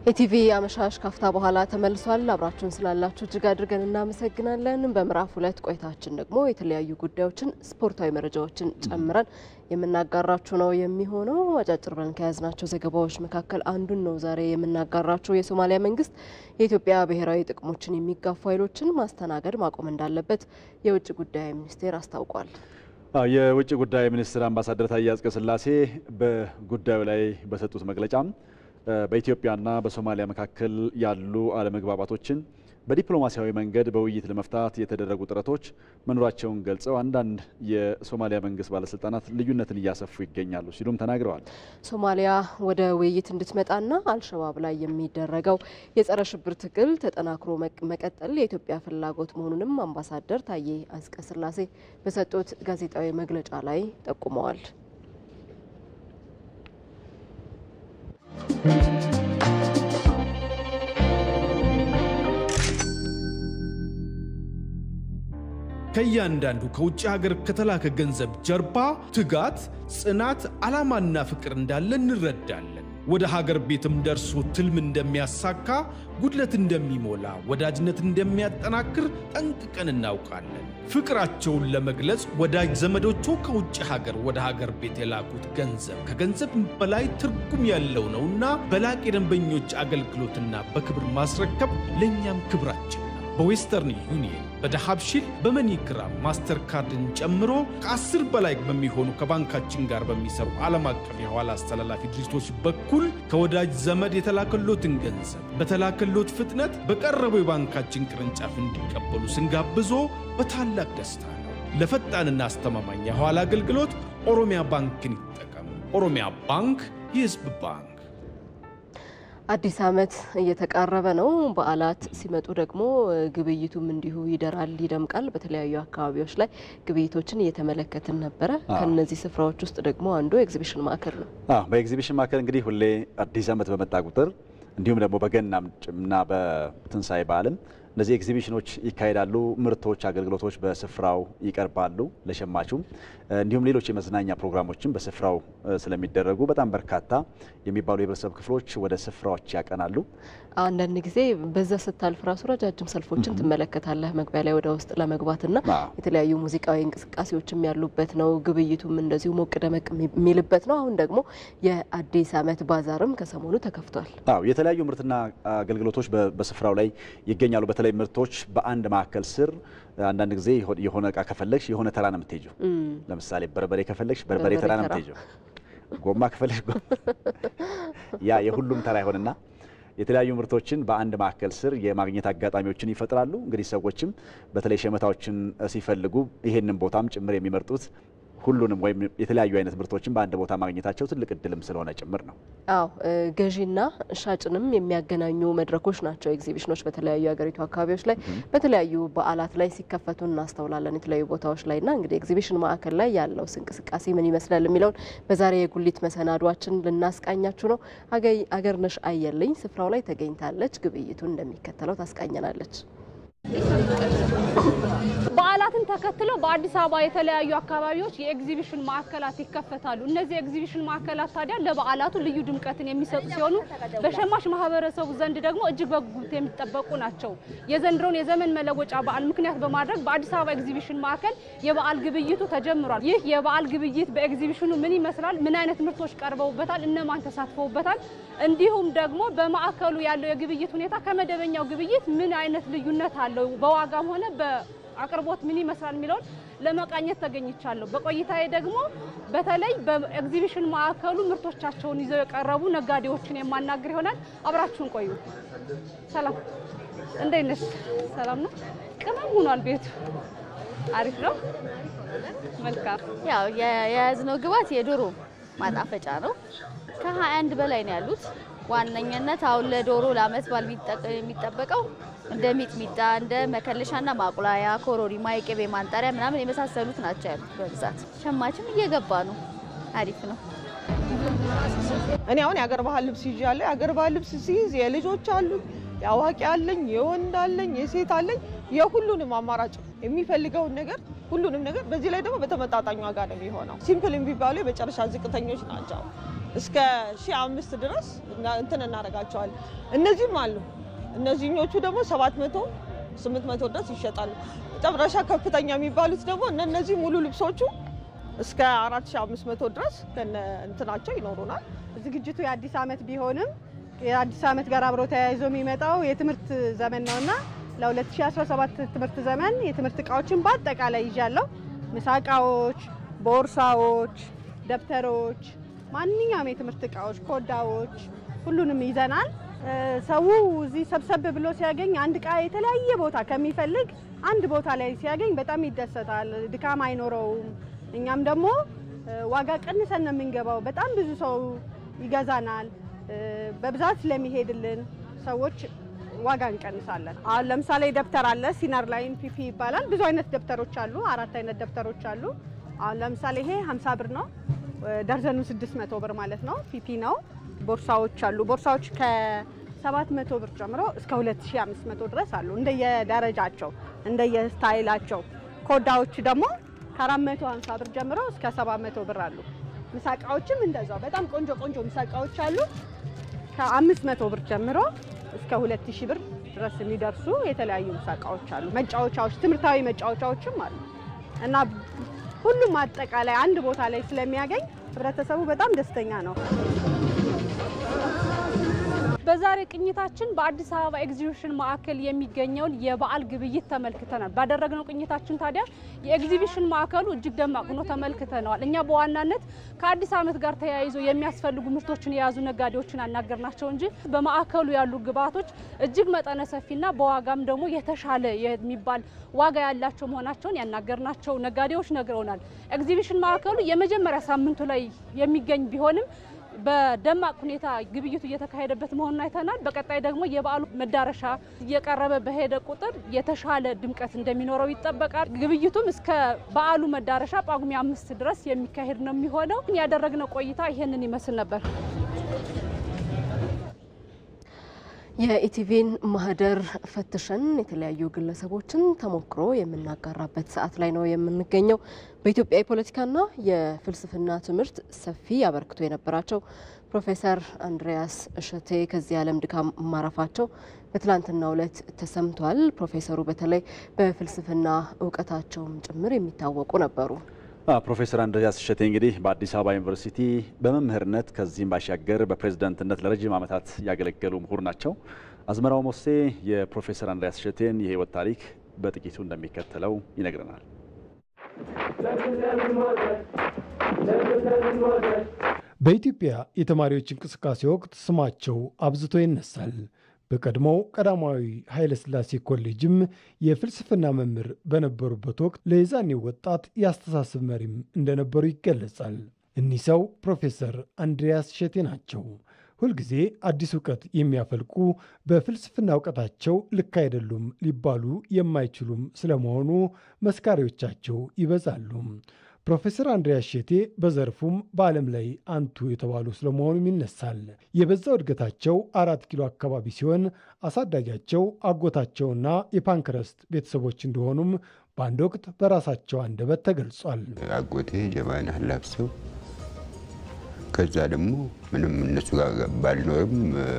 ኢቲቪ አመሻሽ ካፍታ በኋላ ተመልሷል። አብራችሁን ስላላችሁ እጅግ አድርገን እናመሰግናለን። በምዕራፍ ሁለት ቆይታችን ደግሞ የተለያዩ ጉዳዮችን፣ ስፖርታዊ መረጃዎችን ጨምረን የምናጋራችሁ ነው የሚሆነው። አጫጭር ብለን ከያዝናቸው ዘገባዎች መካከል አንዱን ነው ዛሬ የምናጋራችሁ። የሶማሊያ መንግስት የኢትዮጵያ ብሔራዊ ጥቅሞችን የሚጋፉ ኃይሎችን ማስተናገድ ማቆም እንዳለበት የውጭ ጉዳይ ሚኒስቴር አስታውቋል። የውጭ ጉዳይ ሚኒስትር አምባሳደር ታዬ አጽቀሥላሴ በጉዳዩ ላይ በሰጡት መግለጫ በኢትዮጵያና በሶማሊያ መካከል ያሉ አለመግባባቶችን በዲፕሎማሲያዊ መንገድ በውይይት ለመፍታት የተደረጉ ጥረቶች መኖራቸውን ገልጸው አንዳንድ የሶማሊያ መንግስት ባለስልጣናት ልዩነትን እያሰፉ ይገኛሉ ሲሉም ተናግረዋል። ሶማሊያ ወደ ውይይት እንድትመጣና አልሸባብ ላይ የሚደረገው የጸረ ሽብር ትግል ተጠናክሮ መቀጠል የኢትዮጵያ ፍላጎት መሆኑንም አምባሳደር ታዬ አጽቀሥላሴ በሰጡት ጋዜጣዊ መግለጫ ላይ ጠቁመዋል። ከእያንዳንዱ ከውጭ ሀገር ከተላከ ገንዘብ ጀርባ ትጋት፣ ጽናት፣ ዓላማና ፍቅር እንዳለ እንረዳለን። ወደ ሀገር ቤትም ደርሶ ትልም እንደሚያሳካ፣ ጉድለት እንደሚሞላ፣ ወዳጅነት እንደሚያጠናክር ጠንቅቀን እናውቃለን። ፍቅራቸውን ለመግለጽ ወዳጅ ዘመዶቹ ከውጭ ሀገር ወደ ሀገር ቤት የላኩት ገንዘብ ከገንዘብ በላይ ትርጉም ያለው ነውና በላቅ የደንበኞች አገልግሎትና በክብር ማስረከብ ለእኛም ክብራችን ነው። በዌስተርን ዩኒየን በዳሃብሺል በመኒግራም ማስተር ካርድን ጨምሮ ከአስር በላይ በሚሆኑ ከባንካችን ጋር በሚሰሩ ዓለም አቀፍ የሐዋላ አስተላላፊ ድርጅቶች በኩል ከወዳጅ ዘመድ የተላከሎትን ገንዘብ በተላከሎት ፍጥነት በቀረበው የባንካችን ቅርንጫፍ እንዲቀበሉ ስንጋብዞ በታላቅ ደስታ ነው። ለፈጣንና አስተማማኝ የሐዋላ አገልግሎት ኦሮሚያ ባንክን ይጠቀሙ። ኦሮሚያ ባንክ የሕዝብ ባንክ። አዲስ ዓመት እየተቃረበ ነው። በዓላት ሲመጡ ደግሞ ግብይቱም እንዲሁ ይደራል፣ ይደምቃል። በተለያዩ አካባቢዎች ላይ ግብይቶችን እየተመለከትን ነበረ። ከነዚህ ስፍራዎች ውስጥ ደግሞ አንዱ ኤግዚቢሽን ማዕከል ነው። በኤግዚቢሽን ማዕከል እንግዲህ ሁሌ አዲስ ዓመት በመጣ ቁጥር እንዲሁም ደግሞ በገናም እና በትንሳኤ በዓልም እነዚህ ኤግዚቢሽኖች ይካሄዳሉ። ምርቶች፣ አገልግሎቶች በስፍራው ይቀርባሉ ለሸማቹም። እንዲሁም ሌሎች የመዝናኛ ፕሮግራሞችም በስፍራው ስለሚደረጉ በጣም በርካታ የሚባሉ የህብረተሰብ ክፍሎች ወደ ስፍራዎች ያቀናሉ። አንዳንድ ጊዜ በዛ ስታልፍ ራሱ ረጃጅም ሰልፎችን ትመለከታለህ መግቢያ ላይ ወደ ውስጥ ለመግባትና የተለያዩ ሙዚቃዊ እንቅስቃሴዎችም ያሉበት ነው። ግብይቱም እንደዚሁ ሞቅ ደመቅ የሚልበት ነው። አሁን ደግሞ የአዲስ ዓመት ባዛርም ከሰሞኑ ተከፍቷል። አዎ የተለያዩ ምርትና አገልግሎቶች በስፍራው ላይ ይገኛሉ። በተለይ ምርቶች በአንድ ማዕከል ስር አንዳንድ ጊዜ የሆነ እቃ ከፈለግሽ የሆነ ተራ ነው የምትሄጂው። ለምሳሌ በርበሬ ከፈለግሽ በርበሬ ተራ ነው የምትሄጂው። ጎማ ከፈለግሽ ጎማ ያ የሁሉም ተራ ይሆንና የተለያዩ ምርቶችን በአንድ ማዕከል ስር የማግኘት አጋጣሚዎችን ይፈጥራሉ። እንግዲህ ሰዎችም በተለይ ሸመታዎችን ሲፈልጉ ይሄንን ቦታም ጭምር የሚመርጡት ሁሉንም ወይም የተለያዩ አይነት ምርቶችን በአንድ ቦታ ማግኘታቸው ትልቅ እድልም ስለሆነ ጭምር ነው። አዎ ገዢና ሻጭንም የሚያገናኙ መድረኮች ናቸው ኤግዚቢሽኖች። በተለያዩ የሀገሪቱ አካባቢዎች ላይ በተለያዩ በዓላት ላይ ሲከፈቱ እናስተውላለን የተለያዩ ቦታዎች ላይ እና እንግዲህ ኤግዚቢሽን ማዕከል ላይ ያለው እንቅስቃሴ ምን ይመስላል የሚለውን በዛሬ የጉሊት መሰናዷችን ልናስቃኛችሁ ነው። አገርነሽ አየልኝ ስፍራው ላይ ተገኝታለች። ግብይቱን እንደሚከተለው ታስቃኘናለች። በዓላትን ተከትለው በአዲስ አበባ የተለያዩ አካባቢዎች የኤግዚቢሽን ማዕከላት ይከፈታሉ። እነዚህ የኤግዚቢሽን ማዕከላት ታዲያ ለበዓላቱ ልዩ ድምቀትን የሚሰጡ ሲሆኑ በሸማች ማህበረሰቡ ዘንድ ደግሞ እጅግ በጉጉት የሚጠበቁ ናቸው። የዘንድሮውን የዘመን መለወጫ በዓል ምክንያት በማድረግ በአዲስ አበባ ኤግዚቢሽን ማዕከል የበዓል ግብይቱ ተጀምሯል። ይህ የበዓል ግብይት በኤግዚቢሽኑ ምን ይመስላል? ምን አይነት ምርቶች ቀርበውበታል? እነማን ተሳትፈውበታል? እንዲሁም ደግሞ በማዕከሉ ያለው የግብይት ሁኔታ ከመደበኛው ግብይት ምን አይነት ልዩነት አለው? በዋጋም ሆነ በአቅርቦት ምን ይመስላል የሚለውን ለመቃኘት ተገኝቻለሁ። በቆይታዬ ደግሞ በተለይ በኤግዚቢሽን ማዕከሉ ምርቶቻቸውን ይዘው የቀረቡ ነጋዴዎችን የማናገር ይሆናል። አብራችሁን ቆዩ። ሰላም፣ እንዴት ነሽ? ሰላም ነው። ቅመም ሆኗል ቤቱ። አሪፍ ነው። መልካም። ያው የያዝነው ግብዓት የዶሮ ማጣፈጫ ነው። ከ21 በላይ ነው ያሉት። ዋነኝነት አሁን ለዶሮ ለአመት በዓል የሚጠበቀው እንደ ሚጥሚጣ እንደ መከለሻና ማቁላያ፣ ኮሮሪማ፣ የቅቤ ማንጠሪያ ምናምን የመሳሰሉት ናቸው ያሉት በብዛት። ሸማችም እየገባ ነው። አሪፍ ነው። እኔ አሁን የአገር ባህል ልብስ ይዣለሁ። የአገር ባህል ልብስ ሲይዝ የልጆች አሉ፣ የአዋቂ አለኝ፣ የወንድ አለኝ፣ የሴት አለኝ። የሁሉንም አማራጭ የሚፈልገውን ነገር ሁሉንም ነገር በዚህ ላይ ደግሞ በተመጣጣኝ ዋጋ ነው የሚሆነው። ሲምፕል የሚባሉ የመጨረሻ ዝቅተኞች ናቸው። እስከ ሺህ አምስት ድረስ እንትን እናደርጋቸዋለን። እነዚህም አሉ። እነዚህኞቹ ደግሞ ሰባት መቶ ስምንት መቶ ድረስ ይሸጣሉ። መጨረሻ ከፍተኛ የሚባሉት ደግሞ እነዚህ ሙሉ ልብሶቹ እስከ አራት ሺህ አምስት መቶ ድረስ ከነ እንትናቸው ይኖሩናል። ዝግጅቱ የአዲስ ዓመት ቢሆንም የአዲስ ዓመት ጋር አብሮ ተያይዞ የሚመጣው የትምህርት ዘመን ነውና ለ2017 ትምህርት ዘመን የትምህርት እቃዎችን በአጠቃላይ ይዣለሁ። ምሳ እቃዎች፣ ቦርሳዎች፣ ደብተሮች፣ ማንኛውም የትምህርት እቃዎች፣ ኮዳዎች ሁሉንም ይዘናል። ሰው እዚህ ሰብሰብ ብሎ ሲያገኝ አንድ እቃ የተለያየ ቦታ ከሚፈልግ አንድ ቦታ ላይ ሲያገኝ በጣም ይደሰታል። ድካም አይኖረውም። እኛም ደግሞ ዋጋ ቀንሰን ነው የምንገባው። በጣም ብዙ ሰው ይገዛናል። በብዛት ስለሚሄድልን ሰዎች ዋጋ እንቀንሳለን። አሁን ለምሳሌ ደብተር አለ፣ ሲነር ላይን ፒፒ ይባላል። ብዙ አይነት ደብተሮች አሉ። አራት አይነት ደብተሮች አሉ። አሁን ለምሳሌ ይሄ 50 ብር ነው፣ ደርዘኑ 600 ብር ማለት ነው። ፒፒ ነው። ቦርሳዎች አሉ። ቦርሳዎች ከ700 ብር ጀምሮ እስከ 2500 ድረስ አሉ፣ እንደየደረጃቸው እንደየስታይላቸው። ኮዳዎች ደግሞ ከ450 ብር ጀምሮ እስከ 700 ብር አሉ። ምሳቃዎችም እንደዛው በጣም ቆንጆ ቆንጆ ምሳቃዎች አሉ። ከ500 ብር ጀምሮ እስከ 2000 ብር ድረስ የሚደርሱ የተለያዩ ምሳቃዎች አሉ። መጫወቻዎች፣ ትምህርታዊ መጫወቻዎችም አሉ እና ሁሉም አጠቃላይ አንድ ቦታ ላይ ስለሚያገኝ ህብረተሰቡ በጣም ደስተኛ ነው። በዛሬ ቅኝታችን በአዲስ አበባ ኤግዚቢሽን ማዕከል የሚገኘውን የበዓል ግብይት ተመልክተናል። ባደረግነው ቅኝታችን ታዲያ የኤግዚቢሽን ማዕከሉ እጅግ ደማቅ ሆኖ ተመልክተነዋል። እኛ በዋናነት ከአዲስ ዓመት ጋር ተያይዞ የሚያስፈልጉ ምርቶችን የያዙ ነጋዴዎችን አናገርናቸው እንጂ በማዕከሉ ያሉ ግብዓቶች እጅግ መጠነ ሰፊና በዋጋም ደግሞ የተሻለ የሚባል ዋጋ ያላቸው መሆናቸውን ያናገርናቸው ነጋዴዎች ነግረውናል። ኤግዚቢሽን ማዕከሉ የመጀመሪያ ሳምንቱ ላይ የሚገኝ ቢሆንም በደማቅ ሁኔታ ግብይቱ እየተካሄደበት መሆኑን አይተናል። በቀጣይ ደግሞ የበዓሉ መዳረሻ እየቀረበ በሄደ ቁጥር የተሻለ ድምቀት እንደሚኖረው ይጠበቃል። ግብይቱም እስከ በዓሉ መዳረሻ ጳጉሜ አምስት ድረስ የሚካሄድ ነው የሚሆነው። ያደረግነው ቆይታ ይሄንን ይመስል ነበር። የኢቲቪን ማህደር ፈትሸን የተለያዩ ግለሰቦችን ተሞክሮ የምናጋራበት ሰዓት ላይ ነው የምንገኘው። በኢትዮጵያ የፖለቲካና የፍልስፍና ትምህርት ሰፊ አበርክቶ የነበራቸው ፕሮፌሰር አንድሪያስ እሸቴ ከዚህ ዓለም ድካም ማረፋቸው በትላንትናው ዕለት ተሰምቷል። ፕሮፌሰሩ በተለይ በፍልስፍና እውቀታቸውም ጭምር የሚታወቁ ነበሩ። ፕሮፌሰር አንድሪያስ እሸቴ እንግዲህ በአዲስ አበባ ዩኒቨርሲቲ በመምህርነት ከዚህም ባሻገር በፕሬዝዳንትነት ለረጅም ዓመታት ያገለገሉ ምሁር ናቸው። አዝመራው ሞሴ የፕሮፌሰር አንድሪያስ እሸቴን የህይወት ታሪክ በጥቂቱ እንደሚከተለው ይነግረናል። በኢትዮጵያ የተማሪዎች እንቅስቃሴ ወቅት ስማቸው አብዝቶ ይነሳል። በቀድሞው ቀዳማዊ ኃይለ ሥላሴ ኮሌጅም የፍልስፍና መምህር በነበሩበት ወቅት ለየዛኔው ወጣት የአስተሳሰብ መሪም እንደነበሩ ይገለጻል። እኒህ ሰው ፕሮፌሰር አንድሪያስ እሸቴ ናቸው። ሁልጊዜ አዲስ እውቀት የሚያፈልቁ በፍልስፍና እውቀታቸው ልክ አይደሉም ሊባሉ የማይችሉም ስለመሆኑ መስካሪዎቻቸው ይበዛሉ። ፕሮፌሰር አንድሪያስ እሸቴ በዘርፉም በዓለም ላይ አንቱ የተባሉ ስለመሆኑም ይነሳል። የበዛው እድገታቸው አራት ኪሎ አካባቢ ሲሆን አሳዳጊያቸው አጎታቸውና የፓንክረስት ቤተሰቦች እንደሆኑም በአንድ ወቅት በራሳቸው አንደበት ተገልጿል። አጎቴ ጀማን አላብሰው ከዛ ደግሞ ምንም እነሱ ጋር ባልኖርም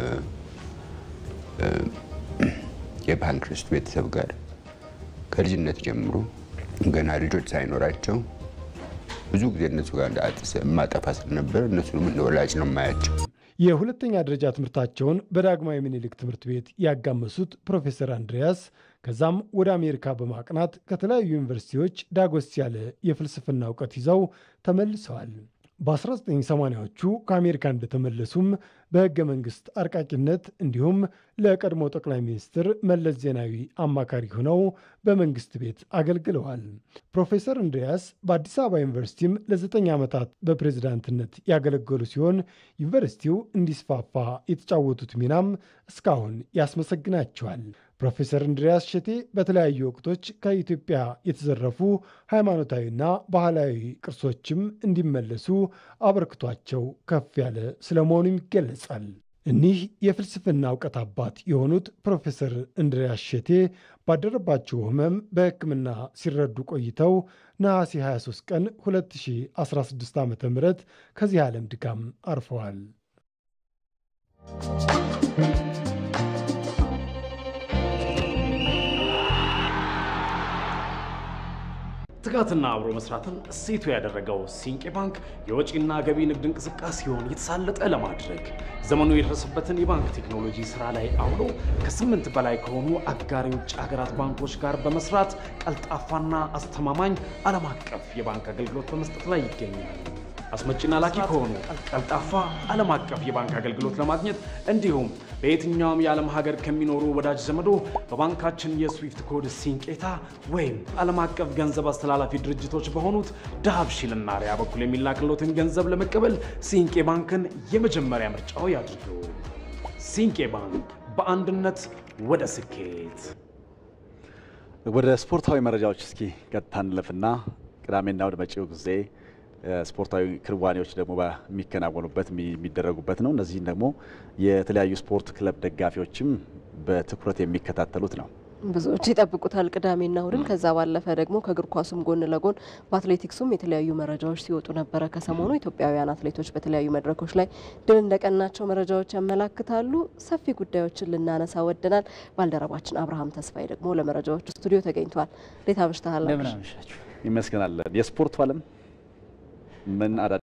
የፓንክረስት ቤተሰብ ጋር ከልጅነት ጀምሮ ገና ልጆች ሳይኖራቸው ብዙ ጊዜ እነሱ ጋር የማጠፋ ስለነበር እነሱንም እንደ ወላጅ ነው የማያቸው። የሁለተኛ ደረጃ ትምህርታቸውን በዳግማዊ ምኒልክ ትምህርት ቤት ያጋመሱት ፕሮፌሰር አንድሪያስ ከዛም ወደ አሜሪካ በማቅናት ከተለያዩ ዩኒቨርሲቲዎች ዳጎስ ያለ የፍልስፍና እውቀት ይዘው ተመልሰዋል። በ1980ዎቹ ከአሜሪካ እንደተመለሱም በሕገ መንግሥት አርቃቂነት እንዲሁም ለቀድሞ ጠቅላይ ሚኒስትር መለስ ዜናዊ አማካሪ ሆነው በመንግስት ቤት አገልግለዋል። ፕሮፌሰር እንድሪያስ በአዲስ አበባ ዩኒቨርሲቲም ለዘጠኝ ዓመታት በፕሬዝዳንትነት ያገለገሉ ሲሆን ዩኒቨርሲቲው እንዲስፋፋ የተጫወቱት ሚናም እስካሁን ያስመሰግናቸዋል። ፕሮፌሰር እንድሪያስ እሸቴ በተለያዩ ወቅቶች ከኢትዮጵያ የተዘረፉ ሃይማኖታዊና ባህላዊ ቅርሶችም እንዲመለሱ አበርክቷቸው ከፍ ያለ ስለመሆኑም ይገለጻል። እኒህ የፍልስፍና እውቀት አባት የሆኑት ፕሮፌሰር እንድሪያስ ሼቴ ባደረባቸው ሕመም በሕክምና ሲረዱ ቆይተው ነሐሴ 23 ቀን 2016 ዓ ም ከዚህ ዓለም ድካም አርፈዋል። ትጋትና አብሮ መስራትን እሴቱ ያደረገው ሲንቄ ባንክ የወጪና ገቢ ንግድ እንቅስቃሴውን የተሳለጠ ለማድረግ ዘመኑ የደረሰበትን የባንክ ቴክኖሎጂ ስራ ላይ አውሎ ከስምንት በላይ ከሆኑ አጋር የውጭ ሀገራት ባንኮች ጋር በመስራት ቀልጣፋና አስተማማኝ ዓለም አቀፍ የባንክ አገልግሎት በመስጠት ላይ ይገኛል። አስመጭና ላኪ ከሆኑ ቀልጣፋ ዓለም አቀፍ የባንክ አገልግሎት ለማግኘት እንዲሁም በየትኛውም የዓለም ሀገር ከሚኖሩ ወዳጅ ዘመዶ በባንካችን የስዊፍት ኮድ ሲንቄታ ወይም ዓለም አቀፍ ገንዘብ አስተላላፊ ድርጅቶች በሆኑት ዳሃብሺልና ሪያ በኩል የሚላክሎትን ገንዘብ ለመቀበል ሲንቄ ባንክን የመጀመሪያ ምርጫው ያድርጉ። ሲንቄ ባንክ በአንድነት ወደ ስኬት። ወደ ስፖርታዊ መረጃዎች እስኪ ቀጥታ እንለፍና ቅዳሜና ወደ መጪው ጊዜ ስፖርታዊ ክንዋኔዎች ደግሞ የሚከናወኑበት የሚደረጉበት ነው። እነዚህን ደግሞ የተለያዩ ስፖርት ክለብ ደጋፊዎችም በትኩረት የሚከታተሉት ነው። ብዙዎች ይጠብቁታል ቅዳሜና እሁድን። ከዛ ባለፈ ደግሞ ከእግር ኳሱም ጎን ለጎን በአትሌቲክሱም የተለያዩ መረጃዎች ሲወጡ ነበረ። ከሰሞኑ ኢትዮጵያውያን አትሌቶች በተለያዩ መድረኮች ላይ ድል እንደቀናቸው መረጃዎች ያመላክታሉ። ሰፊ ጉዳዮችን ልናነሳ ወደናል። ባልደረባችን አብርሃም ተስፋዬ ደግሞ ለመረጃዎቹ ስቱዲዮ ተገኝቷል። እንዴት አምሽተሃል? ይመስገናለን። የስፖርቱ ዓለም ምን